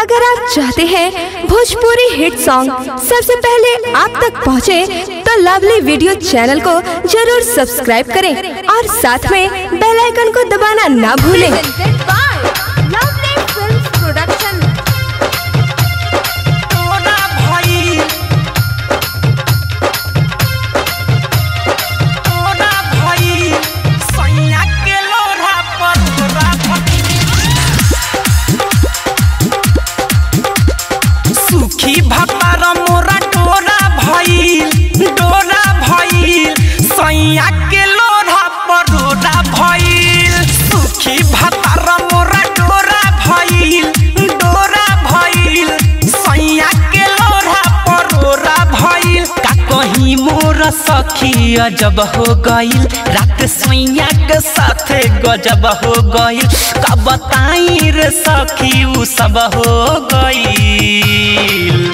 अगर आप चाहते हैं भोजपुरी हिट सॉन्ग सबसे पहले आप तक पहुंचे, तो लवली वीडियो चैनल को जरूर सब्सक्राइब करें और साथ में बेल आइकन को दबाना ना भूलें तोरा भइल तोरा भइल सैया के लोढ़ा पर तोरा भइल सुखी भतार मोरा डोरा भइल डोरा भइल सैया के लोढ़ा पर डोरा भइल सुखी भतार मोरा डोरा भइल डोरा भइल सैया के लोढ़ा पर डोरा भइल का कहीं मोर सखी अजब हो गइल रात सैया के साथे गजब हो गइल का बताई रे सखी उ सब हो गइल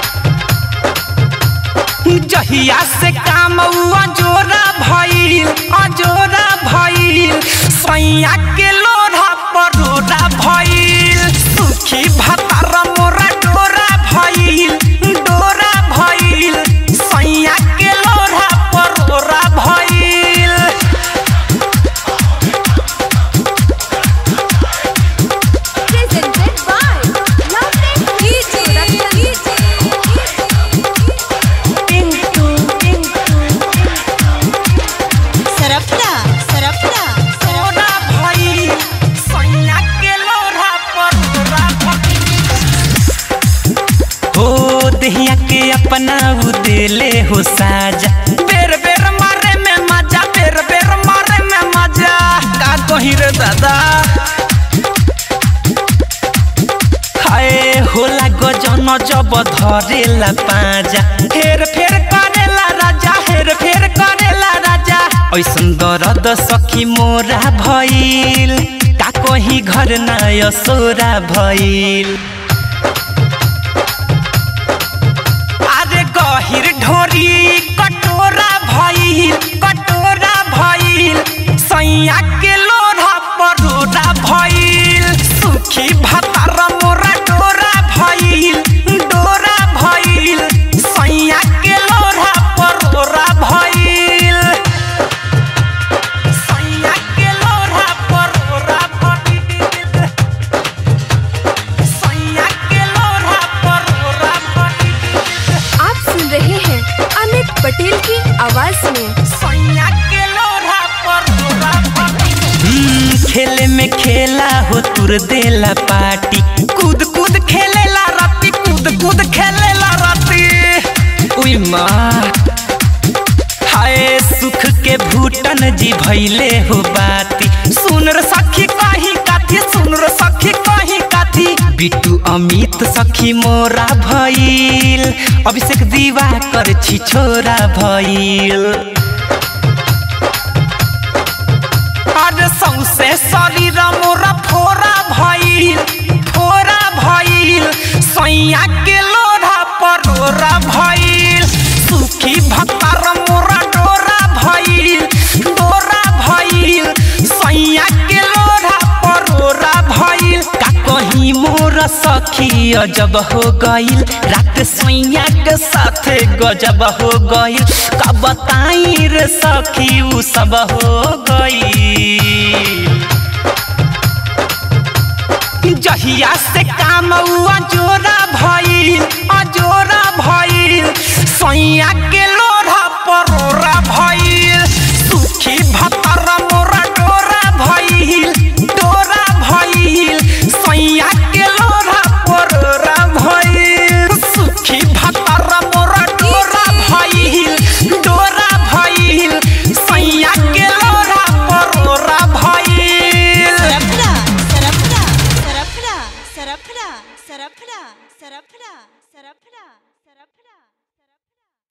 जहिया से काम अजोरा भइल अजोरा भइल सैया के लोढ़ा पर डोरा भइल सुखी भतार मोरा डोरा भइल डोरा भइल सैया के लोढ़ा पर डोरा भइल सरपटा सरपटा डोरा भइल सैया के लोढ़ा पर डोरा भइल हो दहिया के अपना उ दिले हो साजा बेर बेर मारे में मजा बेर बेर मारे में मजा का कही रे दादा हाय होला गजन जब धरेला पाजा हेर फेर करेला राजा हेर फेर करेला राजा ऐसन दर्द सखी मोरा भइल का कही घर ना असोरा भइल अरे गहिर ढोरी कटोरा भइल कटोरा भइल सैया के लोढ़ा परोरा भइल सुखी भतार मोरा डोरा भइल डोरा भइल सैया के लोढ़ा परोरा भइल सैया के लोढ़ा परोरा भइल सैया के लोढ़ा परोरा भइल आप सुन रहे हैं अमित पटेल की आवाज में सैया के लोढ़ा पर तोरा हम्म, खेले में खेला हो तुर देला पार्टी कूद कूद खेलेला राती कूद कूद खेलेला राती उई माँ हाय सुख के भूटन जी भैले हो बाती सुन रे सखी कहीं काथी सुन रे सखी कहीं काथी बिट्टू अमित सखी मोरा भइल अभिषेक दीवा कर छी छोरा भइल अरे सौसे शरीर मोरा फोरा भइल फोरा भइल सैया के लोढ़ा परोरा भइल सुखी भतार मोरा डोरा भइल डोरा भइल सैया के लोढ़ा परोरा भइल का कहीं मोर सखी अजब हो गइल रात सैया के साथे गजब हो गइल का बताई रे सखी उ सब हो गइल जहिया से काम अजोरा भइल अजोरा भइल सैया के लोढ़ा परोरा भइल